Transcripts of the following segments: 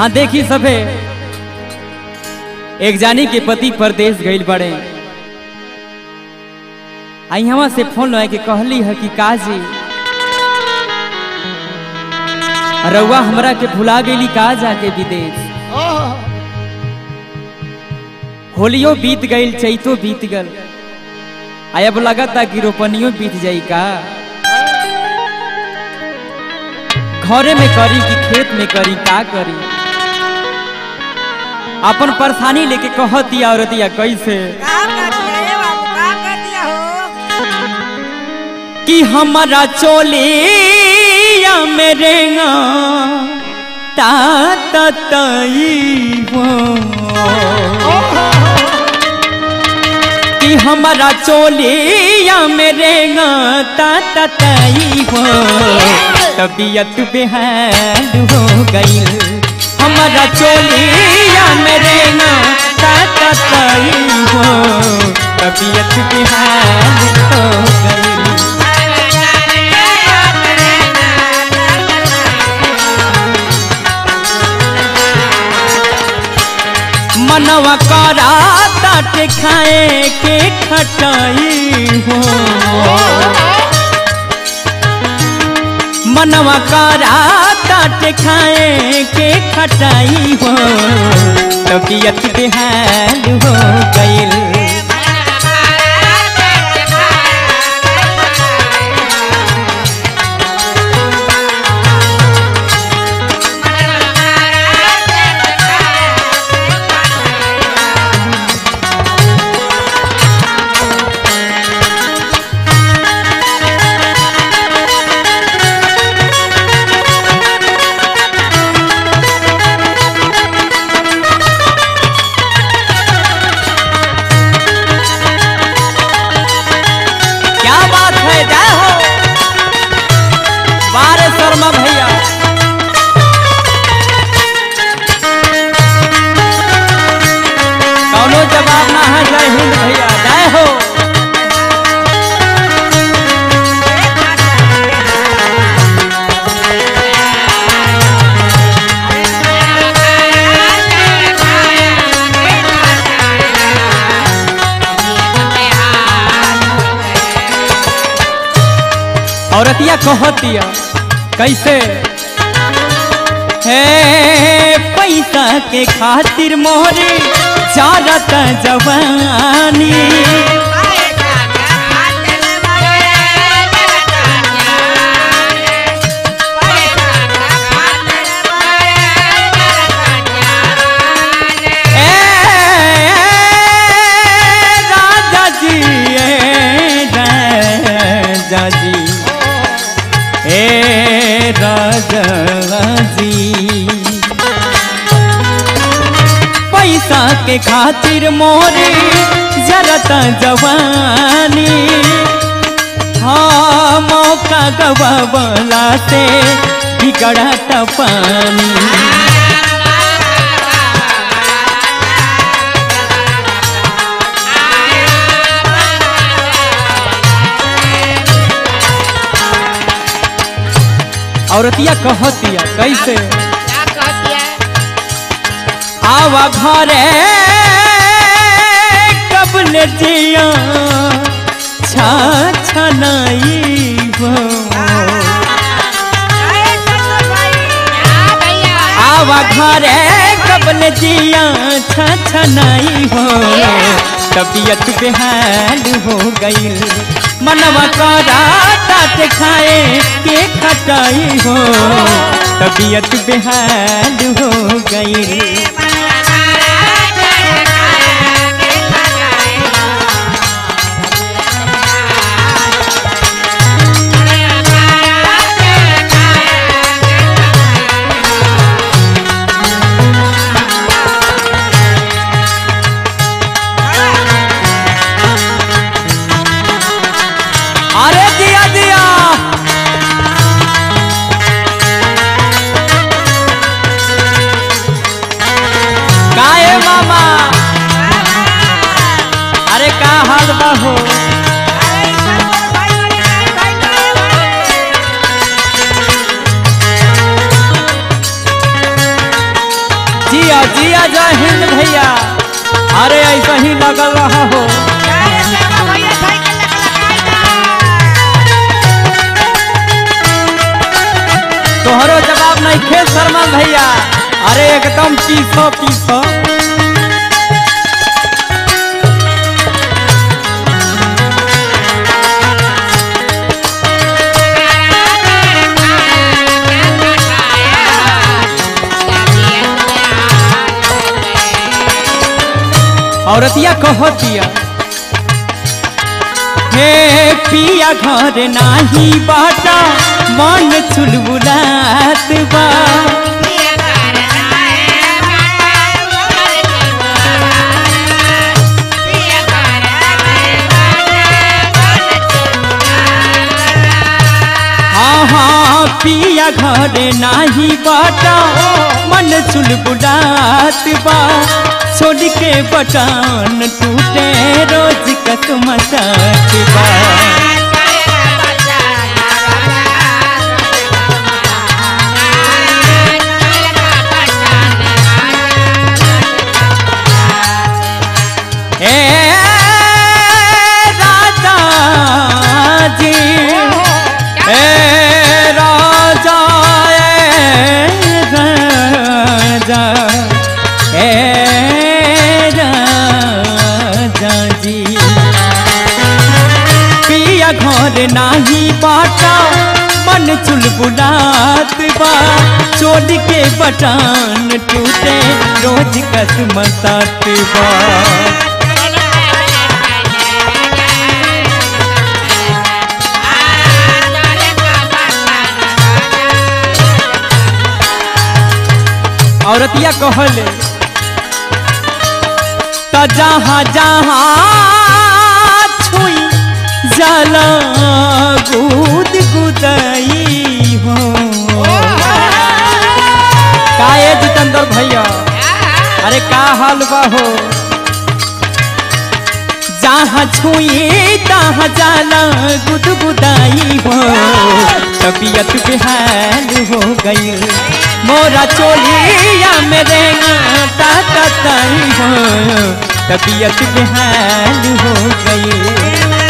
हाँ देखी सभे एक जानी के पति परदेश गईल बड़े आई हवा से फोन लगा के कहली है कि काजी रउआ हमरा के भुला गेली का जाके विदेश होलियो बीत गईल चैतो बीत गल आई अब लगता कि रोपनियो बीत जाई का घरे में करी कि खेत में करी का करी अपन परेशानी लेके कहतिया औरतिया कैसे का कर दिया ये बाबू का कर दिया हो कि हमारा चोलिया मेरे ता ता तई हो कि हमारा चोलिया मेरे ता ता तई हो तबीयत बेहाल हो गई हमारा चोलिया मेरे ता ता तई हो तबीयत बेहाल हो गई मनवा करा ताट खाए के खटाई हो मनवा करा ताट खाए के खटाई हो तबीयत बेहाल हो गईल क्या बात है जय हो बारे शर्मा भैया कौनो जवाब ना है जय हिंद भैया जय हो औरतिया कहतिया कैसे हे पैसा के खातिर मोहरे चारत जवानी ए राजा जी ए राजा जी ए राजा जी पैसा के खातिर मोरे जरत जवानी हाँ मौका गवावला से बिगड़त पानी औरतिया कहतिया कैसे आवा घरे कबले जिया छा छनाई हो आवा घरे कबले जिया छा छनाई हो तबीयत बेहाल हो गई मनवा करा तात खाए के खटाई हो तबीयत बेहाल हो गई अरे दिया दिया गाए मामा अरे का हाल बा हो जिया जय हिंद भैया अरे ऐसा ही लगल रहा हो अरे देवा भैया साइकिल लेके लगाई तोहरो जवाब नहीं खे शर्मा भैया अरे एकदम पीसो पीसो औरतिया कहो दिया हे पिया घर नाही बाटा मन चुलबुलात बा हाँ हाँ पिया घर नाही बाटा मन चुलबुलात बा छोड़ के बटन टूटे रोज कसमसात बा ए राजा जी ए राजा ए राजा ए राजा जी पिया घर नाही बाटा मन चुलबुलात बा चोट के बटान टूटे रोज कसमसात बा औरतिया कहले त जहाँ जहाँ छुई जाला गुद गुदई हो काए जितेंद्र भैया अरे का हाल बा हो जहाँ छुई तहाँ जाला गुद गुदाई हो तबीयत बेहाल हो गई मोरा चोलिया मेरे ताता ताई हो तबीयत बेहाल हो गई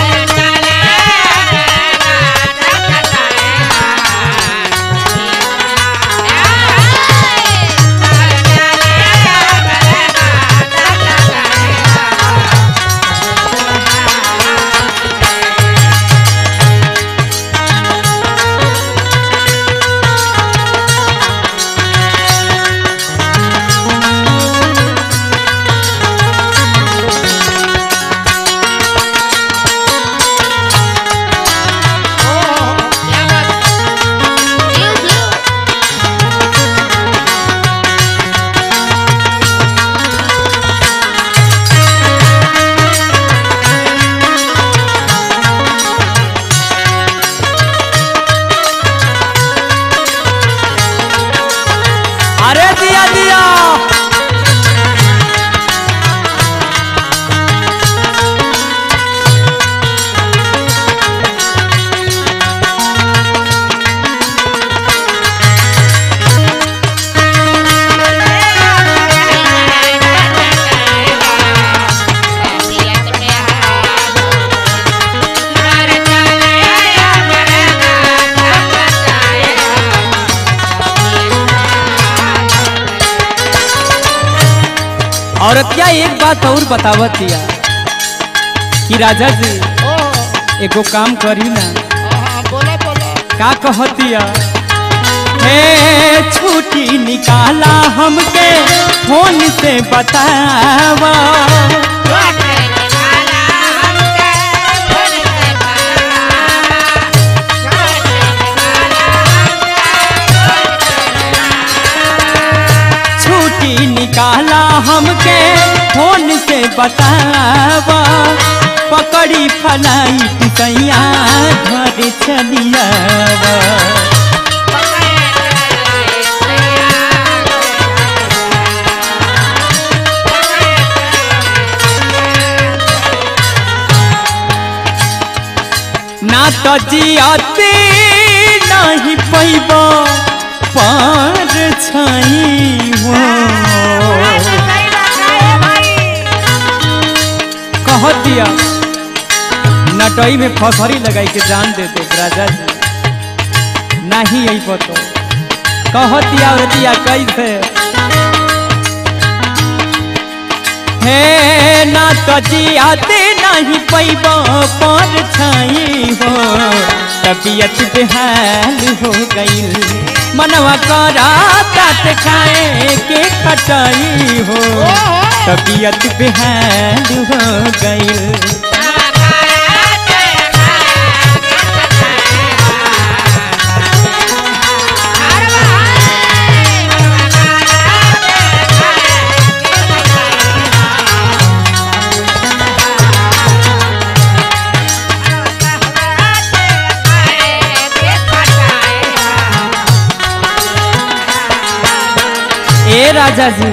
अरे दिया दिया औरतिया एक बात और बतावत दिया कि राजा जी एगो काम करी ना बोला बोला का कहतिया हे छुट्टी निकाला हमके फोन से बतावा छुट्टी निकाला हमके फोन से बतावा पकड़ी फलाइट सैया घर चलियावा ना तो जियाते नहीं पैबा पार छाई हो कह दिया नटई में फसरी लगाई के जान दे दे राजा जी नहीं यही पतो कह दिया और दिया कैसे हे ना तो जियाते नहीं पैब पर छाई हो तबीयत बेहाल हो गई मनवा करा तात खाए के खटाई हो तबीयत बेहाल हो गई ए राजा जी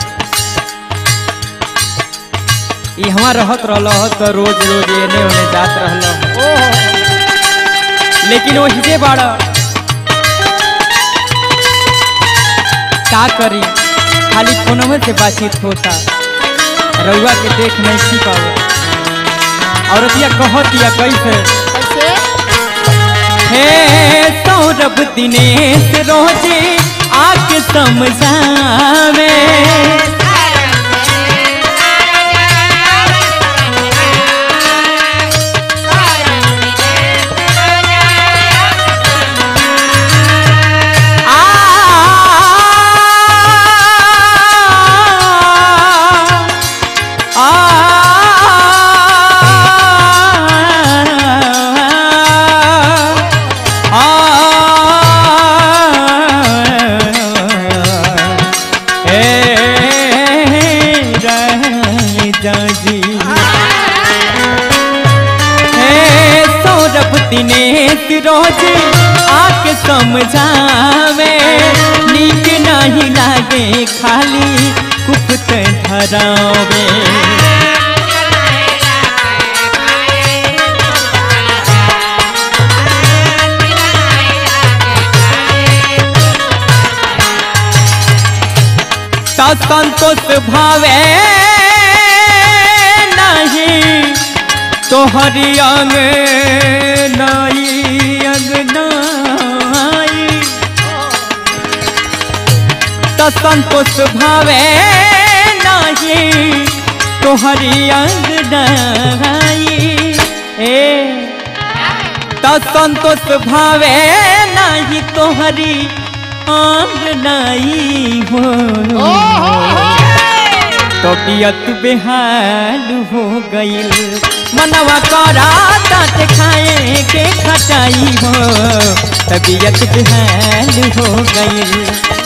ई हमार रहत रहल तो रोज रोज एने ओने जात रहल लेकिन वो हिजे बाड़ा का करी खाली फोनवे से बातचीत होता रउआ के देख नहीं सी पावे औरतिया कहतिया कैसे हे सौरभ दिनेश रोजे आके समझावे आ आ जी हे सौरभ दिनेश रोज आके समझावे नीक नहीं लागे खाली कुपत धरावे ता संतोष भावे नहीं तोहरी अंग नाई अंग नाई त संतोष भावे नहीं तोहरी अंग नाई ए त संतोष भावे नहीं तोहरी अंग नाई हो तबियत बेहाल हो गईल मनवा करा तात खाए के खटाई हो तबियत बेहाल हो गईल